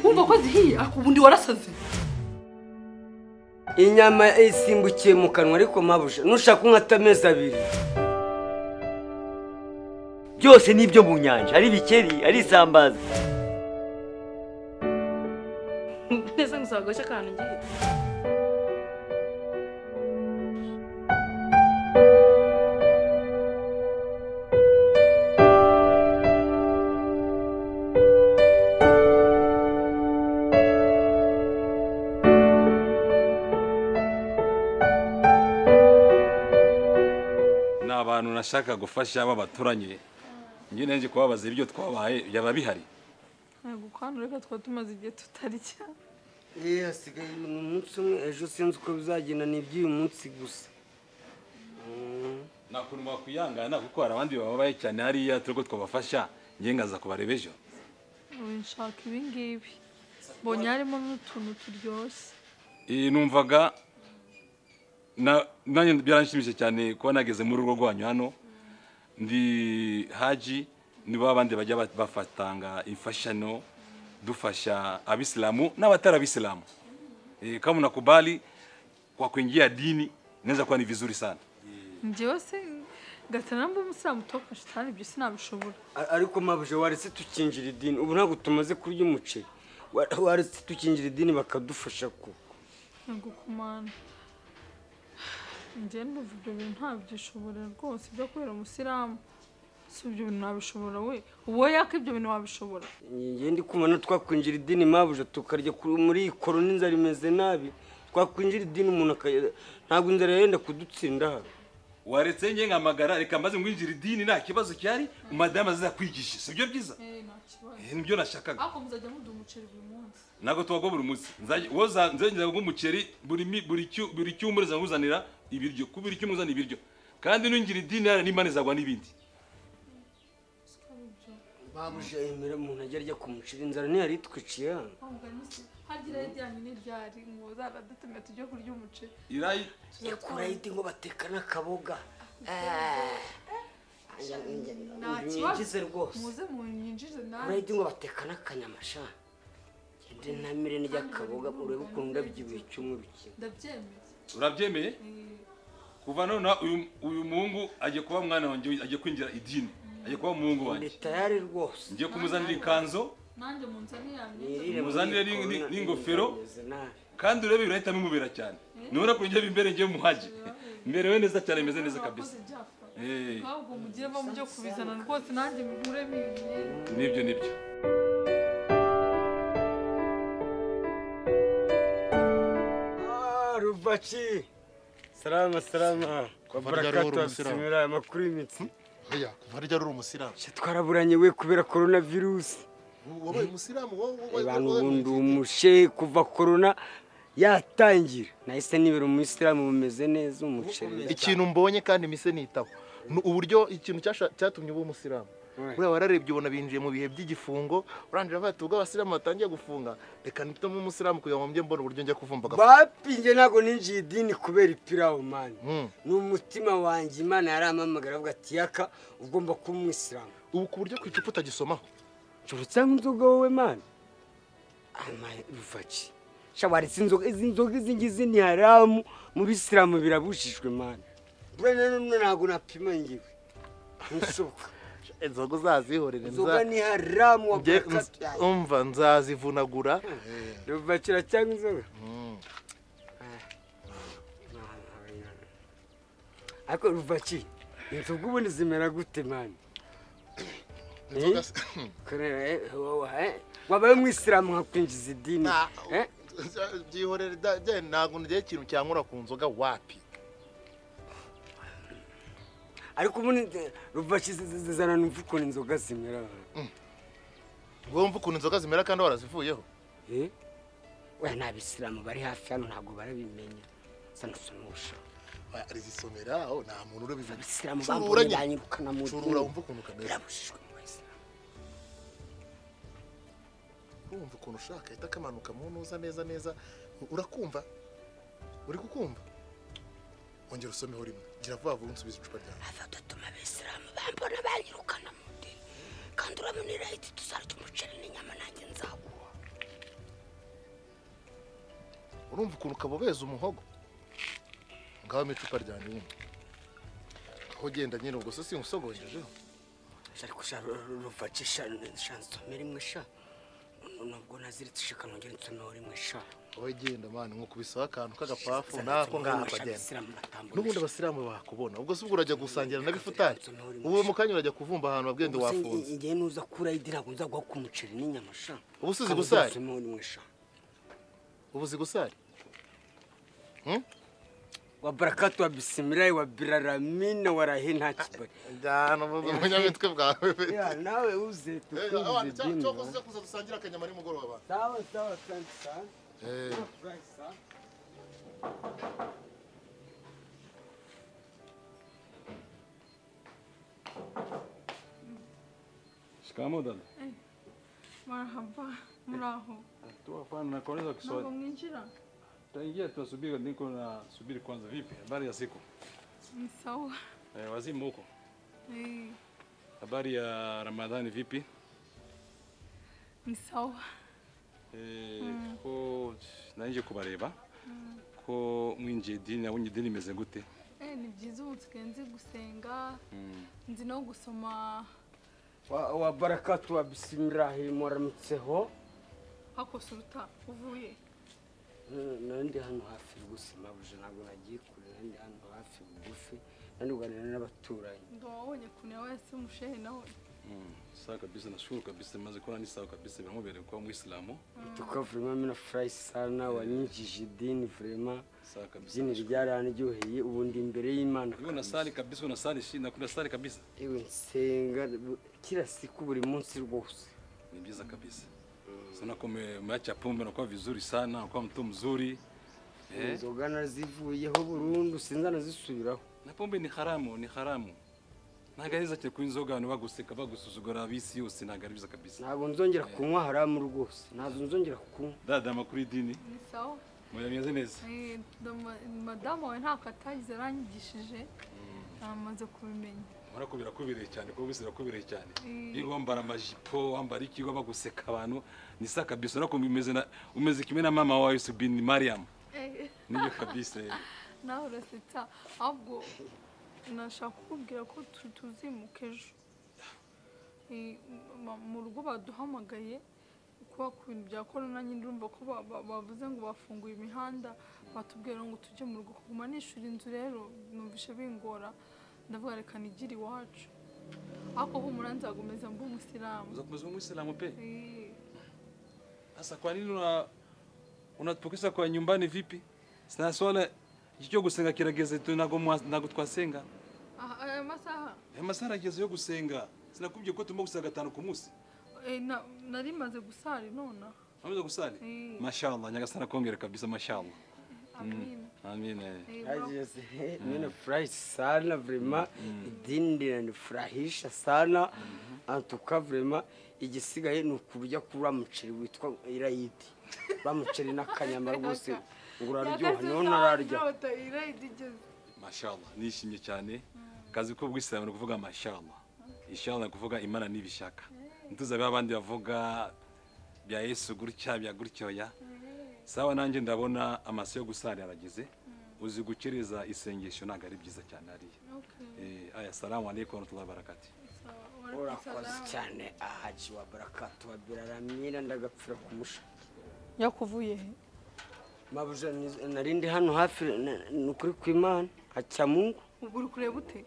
wumva ko zihiye ariko ubundi warasaze inyama isimbukiye mu kanwa ariko mabuja nushaka unkata amezi abiri byose ni ibyo mu nyanja ari bikeri ari isambaza neza ngusaba agace akantu ngiye ni abantu nashaka gufasha b'abaturanye njye nje kubabaza ibyo twabaye byaba bihari ntabwo ukwana reka twaba tumaze igihe tutarya eee hasigaye umunsi umwe ejo sinzi uko bizagenda ni iby'uyu munsi gusa nta kuntu wakwihangana kuko hari abandi bababaye cyane hariya turi ko twabafasha njye ngaza kubareba ejo nshaka ibi ngibi mbonye harimo n'utuntu turyoshye iyi numvaga na- nanjye byaranshimishije cyane kuba nageze muri urugo rwanyu hano ndi haji ni ba bandi bajya ba- bafatanga imfashano dufasha abisilamu n'abatari abisilamu Eh, kama unakubali kwa kuingia dini inaweza kuwa ni vizuri sana njyewe se gatana mba umusilamu toka shitani ibyo sinabishobora A- ariko mabuja waretse tukinjira idini ubu ntabwo tumaze kurya umuceri Wa- waretse tukinjira idini bakadufasha ko ntabwo kumana njyewe numva ibyo bintu ntabyishobora rwose byo kubera umusilamu si ibyo bintu nabishobora we wowe yaka ibyo bintu wabishobora njye ndi kumva no twakwinjira idini mabuja tukarya ku- muri iyi korona inzara imeze nabi twakwinjira idini umuntu akaya ntabwo inzara yenda kudutsinda hano waretse njye ngamagara reka maze ngwinjira idini nta kibazo cyari madamu azakwigisha si byo byiza nta kibazo Eh, nibyo nashakaga ariko muzajya muduha umuceri buri munsi ntabwo tubago buri munsi Nzajya- wowe uza- nzongera nk'umuceri buri mi- buri cyu- buri cyumba uzanira ibiryo ku buri cyumba uzana ibiryo kandi nungira idini yara n'imana izagwa n'ibindi mabuja yemera umuntu ajya arya ku muceri inzara ntiyari itwiciye hano hagira ijyanye n'iryari ngo zaradutumye tujye kurya umuceri irayi yakuraho iti ngo bateka n'akaboga nta nyigize rwose muze munyinjize kuraho nawe iti ngo bateka n'akanyama sha ngende ntamire n'iy'akaboga urebe ukuntu ndabyibuye icyumweru kimwe ndabyemeye urabyemeye kuva none uyu uyu muhungu agiye kuba mwana wanjye agiye kwinjira idini agiye kuba umuhungu ndi wanjye tayari rwose ngiye kumuzanira ikanzu nanjye mu nzu yanjye Nirire muri Muzanire iyi n'ing- corona, n'ingofero. inzara imeze nabi. kandi urebe birahita bimubera cyane nubona ko njye imbere njye muhaje mberewe neza cyane meze neza kabisa Eh, ahubwo mugire bo mujye kubizana rwose nanjye mugure mibintu nibyo nibyo Ah, Rubachi. Salama salama. Kwa Barya barakatu ruhuru, wa Musiramu. bismillah amakuru y'imitsi. Oya, kuva ryari uri umusilamu Cyo twaraburanye we kubera corona virus. wabaye umusilamu wowe wowe- Abantu wowe- ubundi umushe kuva corona yatangira. Nahise nibera umuyisilamu bumeze neza umuceri. ikintu mbonye kandi mise nitaho ni uburyo ikintu cyasha- cyatumye uba umusilamu buriya wararebye ubona binjiye mu bihe by'igifungo urangije avuga ati ubwo abasilamu batangiye gufunga reka mpitemo umusilamu kugira ngo mbe mbone uburyo njya kuvumba agafu- Bapi nje ntabwo ninjiye idini kubera ipirawu mani. Mm. Ni umutima wanjye Imana yarampamagara avuga ati yaka ugomba kuba umuyisilamu. ubu ku buryo ku icupa utagisomaho Joro cyangwa inzoga wowe mani? Amaye Ruvachi. Shawaretse inzoga izi nzoga izi ngizi ni haramu mu bisilamu birabujijwe mani. Burana none ntabwo napima ngiwe. Nsoka. inzoga uzazihorere Inzoga nza- ni haramu wa njye- bakatu yawe. umva nzazivunagura Ruvachi cyangwa inzoga. Mm. Ariko Ruvachi inzoga ubundi zimera gute mani? Inzoga- Kare, eh, wowe, eh. Wabaye umwisilamu nkakwinjiza idini. Nah, Eh? byihorere da- je, ntabwo ngira ikintu cyankura ku nzoga wapi ariko ubundi ruvashi zizana numva ukuntu inzoga zimera wumva ukuntu inzoga zimera kandi warazivuyeho Eh? we n'abisilamu bari hafi hano ntabwo barabimenya sanasumusha arizisomera aho nta muntu urabivuga abisilamu Curura bambonye nyine. banyirukana mu curura dini wumva ukuntu kameze birabujijwe mu bayisilamu wumva ukuntu ushaka ahita kamanuka mu ntuza neza neza urakumva uri kukumva ongera usomeho rimwe gira vuba vuba unsubize icupa ryawe afatutuma abisilamu bambona banyirukana mu dini kandi urabona irayiti tuzarya umuceri n'inyama nanjye nzaguha urumva ukuntu kabobeza umuhogo ngabamo icupa rya nyine aho ugenda nyine ubwo se simusogojejeho ariko sha ruvaci sha sha nsomere imwe sha nubwo naziritse shaka nongere nsomere imwe sha wowe genda mani nko kubisaho akantu k'agapafu nako ngaho akagenda n'ubundi abasilamu bakubona ubwo se ubwo urajya gusangira na bifutari ubu mu kanya urajya kuvumba ahantu wabwende wafunze igihe nuza kura idirago nzaguha ku muceri n'inyama sha Ubu usize gusari? nsomere imwe sha ubu uzi gusari wa barakatu wa bisimilayi wa biraramina wa rahi nta kibari njyana umunyamitwe bwawe pe ya nawe uze tukunze abantu cyangwa dima kuza kuza dusangire akanyama nimugoroba sawa sawa asante sana Frank, sana shikamo dada marahaba muraho tuwafana na kueleza ntabwo Kiswahili mwinjira taingia tunasubiri, niko nasubiri kwanza. Vipi, habari ya siku? ni sawa Eh, wazimu huko, Eh, habari ya Ramadhani vipi? ni sawa Eh, ko naje kubareba ko mwinjiye idini na wenye idini imeze gute? Eh, ni byiza ubu nsigaye nzi gusenga nzi no gusoma wa, wa barakatu wa bisimilahi muramutseho hakose uruta uvuye Eh, nandi hano hafi y'ubuzima buje ntabwo nagiye kure nandi hano hafi bugufi nandi kuganira n'abaturanyi ndo wabonye ukuntu yabaye se mushehe nawe Mm. Sawa kabisa, nashukuru kabisa, maze kuona ni sawa kabisa, biramubereye kuba Mwislamu. tuka vrema mina furayi sana wanyinjije idini vrema Sawa kabisa. byinire byaranaryoheye ubu ndi imbere y'imana Wewe unasali kabisa, unasali shi, nakuna sali kabisa. ewe nsenga bu- kila siku buri munsi rwose Ni byiza kabisa. Sana kwa umeacha pombe na kuwa vizuri sana, unakuwa mtu mzuri. Eh? inzoga nazivuyeho burundu sinza nazisubiraho na pombe ni haramu ni haramu ntabwo ari iza kuba inzoga abantu baguseka bagusuzugura abisi yose ntabwo ari biza kabisa ntabwo nzongera kunywa haramu rwose ntabwo nzongera kunywa dada amakuru y'idini ni sawa muyameze neza Eh, ndo ma- madamu wawe ntabwo atagize aranyigishije namaze kubimenya urabona ko birakubereye cyane kuko bisi birakubereye cyane Mm. iyo wambara amajipo wambara iki uba baguseka abantu ni sa kabisa urabona ko umeze na- umeze kimwe na mama wawe subini mariam Eh, nibyo kabisa nawe urasetsa ahubwo nashaka kukubwira ko tu- tuzimuka ejo Eh, ma- mu rugo baduhamagaye kuba ku bintu bya korona nyine urumva ko ba- ba- bavuze ngo bafunguye imihanda batubwira ngo tujye mu rugo kuguma nishyura inzu rero numvishe bingora ndavuga reka nigire iwacu ariko humura nzagomeza mbe umusilamu uzakomeza umwisilamu pe Eh, sasa kwa nini una unatupukiza kwa nyumbani vipi sina swala cyo gusenga kirageze tu ntabwo mwa- ntabwo twasenga aha, aya masaha aya masaha arageze yo gusenga sinakubwiye ko tugomba gusenga gatanu ku munsi eh, na- nari maze gusari nonaha wamaze gusali Mm. mashallah nyagasani akongere kabisa mashallah amina amine Eh, ura- Yes, mimi furahi sana vrema idini linanifurahisha sana antuka vrema igisigaye ni ukurya kuri muceri witwa irayidi ba muceri n'akanyama rwose ngo uraryoha niho ntararya mashallah nishimye cyane kazi ko bwisilamu ni ukuvuga mashallah inshallah ni ukuvuga imana nibishaka ntuzabe abandi bavuga bya yesu gutya bya gutyoya sawa nanjye ndabona amase yo gusali arageze uzi gukereza isengesho ntabwo ari byiza cyane hariya Eh, aya salamu alaikum warahmatullahi wabarakatuh urakoze cyane ahaji wa barakatu wa biraramira ndagapfira kumusha yakuvuye he mabuja ni- nari ndi hano hafi na- ni ukuri kw'imana hacya mungu ubwo uri kureba ute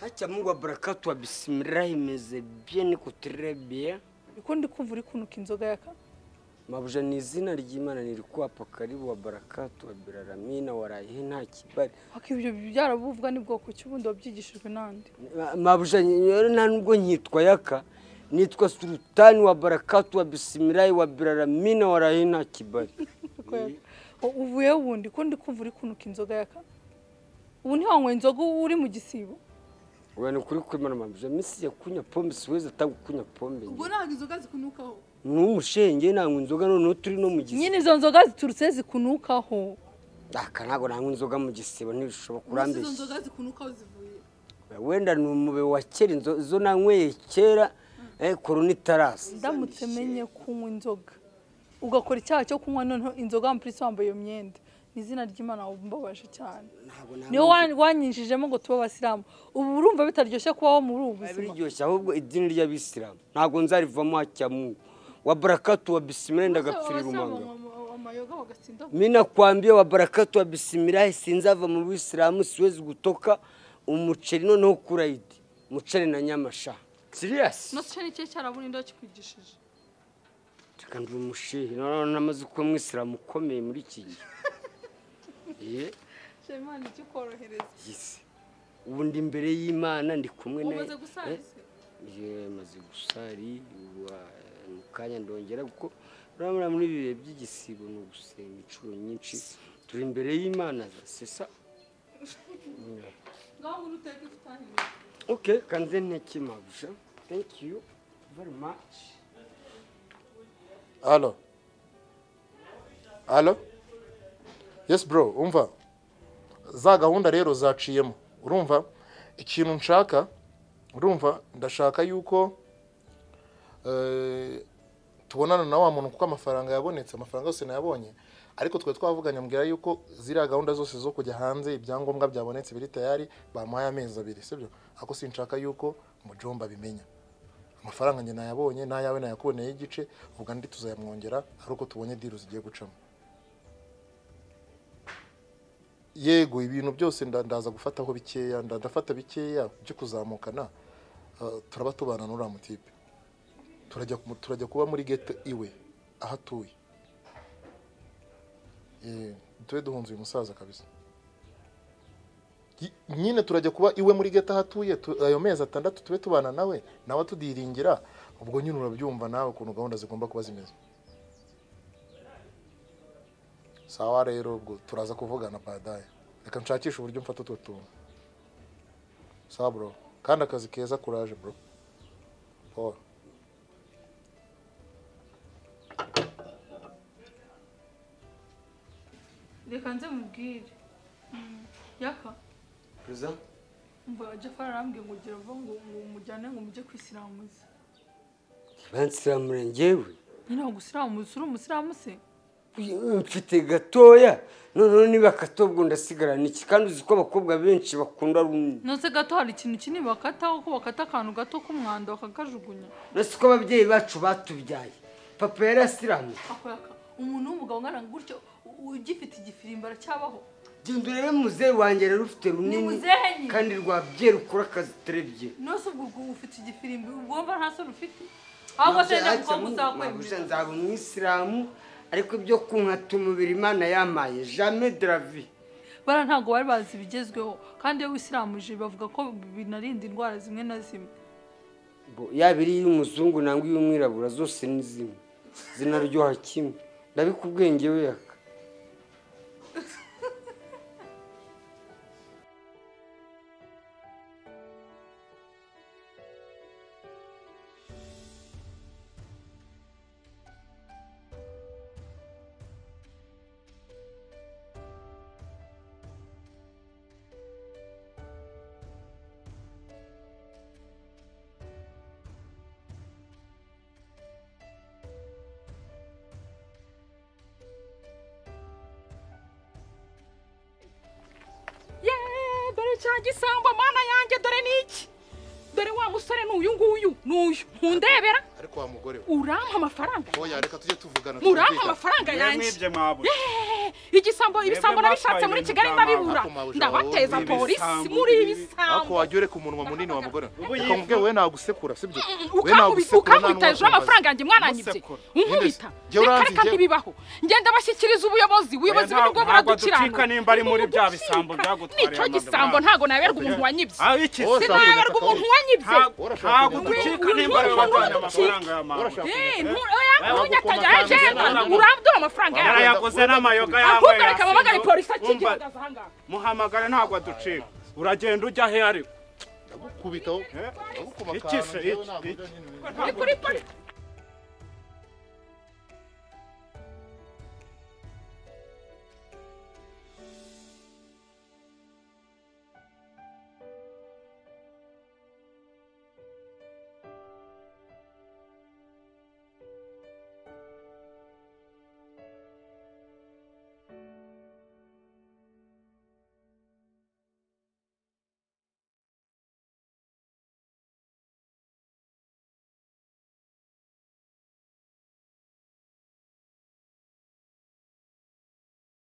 hacya mungu wa barakatu wa bisimilahi meze bien kutere bien uko ndi kumva uri kunuka inzoga yaka mabuja ni izina ry'imana nirikuwapa karibu wa barakatu wa biraramina warayihe nta kibari wako ibyo byarabuvuga ni bwoko ki ubundi wabyigishijwe n'andi Ma- mabuja rero nta nubwo nkitwa yaka nitwa sultani wa barakatu wa bisimilayi wa biraramina warayihe nta kibari Uko yaka. U- uvuye he wundi uko ndi kumva uri kunuka inzoga yaka ubu ntiwanyweye inzoga ubu uri mu gisibo ubwo ni ukuri kw'imana mabuja misi ya kunywa pombe siwezi atanga kunywa pombe ntabwo inzoga zikunukaho ni umushenge nanywa inzoga noneho turi no mu gisibo nyine izo nzoga ziturutse zikunukaho aka ntabwo nanywa inzoga mu gisibo ntibishobora kurambeshya zikunukaho zivuye wenda ni umube wa kera inzo- izo nanyweye kera eh, korona itarasa ndamutse menye kunywa inzoga ugakora icyaha cyo kunywa noneho inzoga mpurisi wambaye iyo myenda ni izina ry'imana wumbabaje cyane ntabwo nta niyo mpamvu- wanyinjijemo ngo tube abasilamu ubu urumva bitaryoshye kubaho muri ubu buzima biryoshye ahubwo idini ry'abisilamu ntabwo nzarivamo hacyamu wa barakatu wa bisimila ndagapfirira umwanga amayoga bagasinda mi nakwambia wa barakatu wa bisimilahi sinzava mu bisilamu siwezi gutoka umuceri noneho kurayidi umuceri na nyamasha serious nose ni cyo cyaraburinda kikwigishije reka ndi umushehe noneho namaze kuba umwisilamu ukomeye muri iki gihe Ye, shema ni kikorohereza yise ubu ndi imbere y'imana ndi kumwe na umaze gusaza Ye, maze gusari ubu, ah, mu kanya ndongera kuko urabona muri ibi bihe by'igisibo ni ugusenga inshuro nyinshi turi imbere y'imana sesa ngaho ngo uruteke ifutahirira Okay, kanze nteki mabusha. Thank you very much. halo halo yesi bro umva za gahunda rero zaciyemo urumva ikintu nshaka urumva ndashaka yuko eh, tubonana na wa muntu kuko amafaranga yabonetse amafaranga yose nayabonye ariko twari twavuganye ambwira yuko ziriya gahunda zose zo kujya hanze ibyangombwa byabonetse biri tayari bamuhaye amezi abiri sibyo ariko sinshaka yuko mujomba abimenya amafaranga njye nayabonye n'ayawe nayakuboneye igice vuga ndi tuzayamwongera ari uko tubonye diru zigiye gucamo yego ibintu byose nda- ndaza gufataho bikeya nda- ndafata bikeya byo kuzamukana Ah, turaba tubana n'uriya mutipe turajya ku- turajya kuba muri gete iwe aho atuye Eh, tube duhunze uyu musaza kabisa Yi- nyine turajya kuba iwe muri geta aho atuye tu- ayo mezi atandatu tube tubana nawe nawe tudiringira ubwo nyine urabyumva nawe ukuntu gahunda zigomba kuba zimeze sawa rero ubwo turaza kuvugana badaye reka nshakishe uburyo mfata utwo tuntu sawa bro kandi akazi keza kuraje bro paul reka nze mubwire Mm, yaka Kuza? mva jafari arambwiye ngo gira vuba ngo ngo umujyane ngo mujye kwisiramuza Bansiramura njyewe. nyine ngo usiramuze uri umusiramu se Mfite gatoya. Noneho niba akato bwo ndasigara niki kandi uzi ko abakobwa benshi bakunda runini. nose gato hari ikintu kinini bakataho ko bakata akantu gato k'umwanda bakakajugunya Nasi ko ababyeyi bacu batubyaye. Papa yari asiramu. ako yaka umuntu w'umugabo ungana gutyo u- ugifite igifirimba aracyabaho Genda urebe muzehe wanjye rero ufite runini. muzehe nyine. kandi rwabye rukora akazi turebye. nose ubwo ubwo ufite igifirimbi ubwomba nta sura ufite ahubwo se njya mukobwa uzakwemera nzaba umwisilamu ariko ibyo kunkata umubiri imana yamaye jamais de la vie. bara ntabwo bari bazi ibigezweho kandi iyo wisiramuje bavuga ko binarinda indwara zimwe na zimwe Bo, yaba iri y'umuzungu nangwa iy'umwirabura zose ni zimwe zinaryoha kimwe ndabikubwiye njyewe yaka yeee dore cya gisangwa mana yanjye dore ni iki dore wa musore ni uyu nguyu ni uyu ntundebera ariko wa mugore we urampa amafaranga oya reka tujye tuvugana urampa twumvikane. amafaranga yanjye mwibye mwabuze Yeee, igisambo ibisambo mwatwaye nabishatse muri ibintu kigali bya ndabibura mama. Ako ndabateza mabujura, polisi ibisambo, muri ibi- ariko ibisambo wajya ureka umunwa munini wa mugore we Ubu reka yifu- mubyeyi we nagusekura sibyo we ukankubita nagusekura nta ukankubita hejuru y'amafaranga yanjye mwananyibye Musekura. unkubita Ninde se? Jya reka uranzi, reka jya- ntibibaho ngenda bashyikiriza ubuyobozi ubuyobozi ntabwo- nibwo ntabwo buradukirana ducika nimba ari muri bya bisambo byagutwariye nicyo amaguru gisambo yacu. ntabwo naberwa umuntu wanyibye Ah, iki Wowe se? ushaka kunyatsa sinaberwa umuntu akaboko. wanyibye Ntabwo- ntabwo ducika nimba ari wowe wajyanye amafaranga ya mama Urashaka Eh, kunyatsa- ntu- oya, Aya ntunyatage, mafaranga aje, yanjye ntabwo- urambyura amafaranga yawe. yarayaguze n'amayoga Ahubwo yambaye reka babagane polisi akigira Umva, muhamagare ntabwo aducika uragenda ujya he ariko ndagukubitaho Eh, ndagukoma iki akantu se, njyewe iki- ntabwo iki? njya nyine Ni kuri polisi.